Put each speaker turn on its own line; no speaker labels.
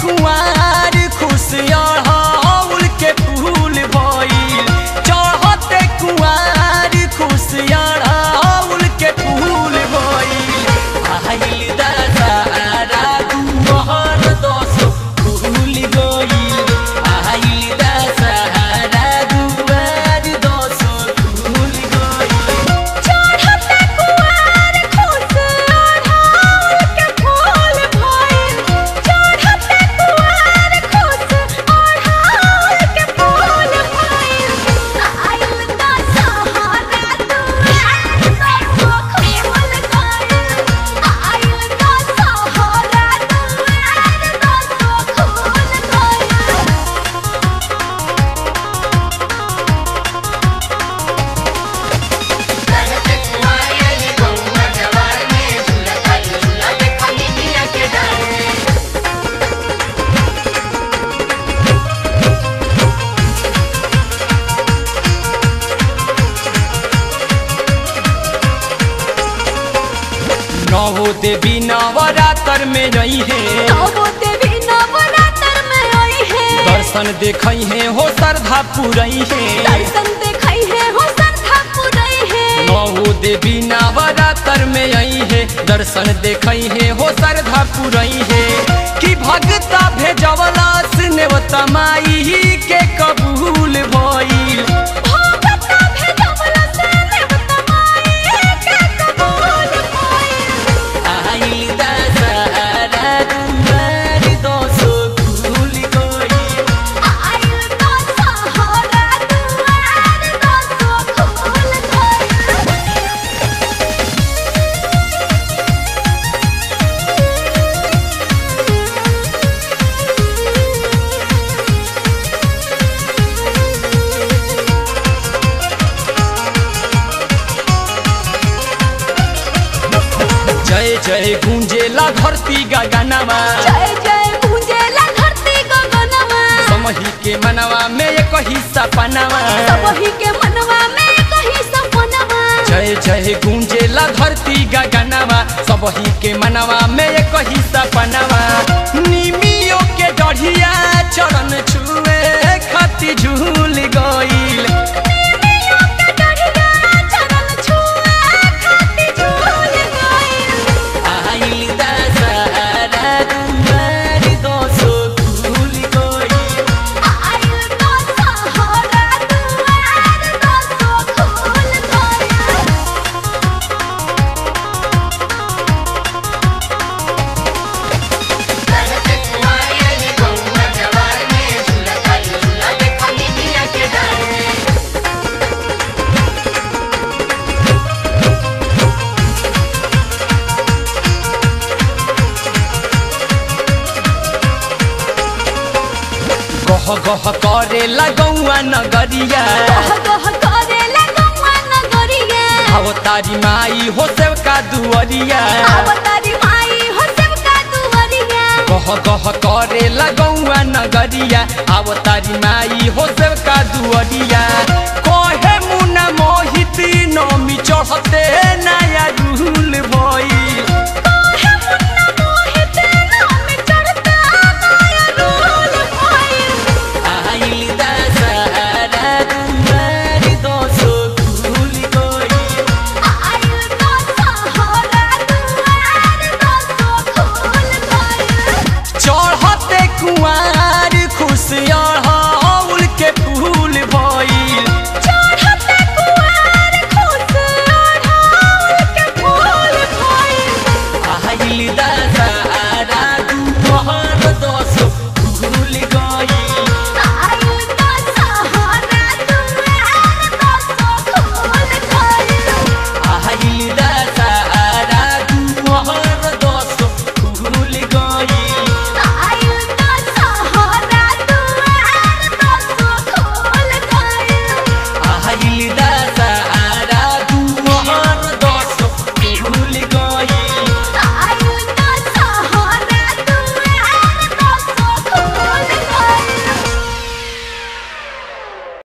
कुआर खुशियार हाउल के फूल भइल चढ़ते कुआर खुशियार हाउल के फूल भइल आइल दशहरा दुहर दस फूल गइल आइल दशहरा दुआर दस फूल गइल
चढ़ते कुआर खुश ओढ़ाउल के फूल भइल चढ़ते कुआर खुश ओढ़ाउल के फूल भइल आइल दशहरा दुआर दस फूल गइल आइल दशहरा दुआर दस फूल गइल
नवो देवी नवरात्र में रही है
नवो देवी नवरात्र में आई है
दर्शन देखई है हो श्रद्धा पुरई है
दर्शन देखई है हो श्रद्धा पुरई है
नवो देवी नवरात्र में आई है दर्शन देखई है हो श्रद्धा पुरई है कि भगता भेजवला नेवता माई के कबूल भइल
भगता भेजवला से नेवता माई के कबूल भइल
आइल दशहरा दुआर दसो फूल गइल
आइल दशहरा दुआर दस फूल गइल
जय जय गुंजेला धरती गगनमा
जय जय गूंजेला धरती गगनमा
समही के मनवा में एक हिस्सा पनावा
सबही के मनवा में कहीं सपनवा
जय जय गुंजेला धरती गगनवा सबही के मनवा में एक हिस्सा पनवा निमियो के डढ़िया चरण छुए खती झूल गइल
निमियों के डढ़िया चरण छुए खाती झूल गइल
आइल दशहरा दुआर दसो फूल गइल
आइल दशहरा दुआर दस फूल गइल
गह गह करे लगौआ नगरिया
गह गह करेला गौआ नगरिया
अवतारी माई हो सेवका दुअरिया
अवतारी माई हो सबका दुवरिया
गह गह करे लगौआ नगरिया अवतारी माई हो सेवका दुअरिया कहे मुना मोहित नमी चढ़ते नया रूल भई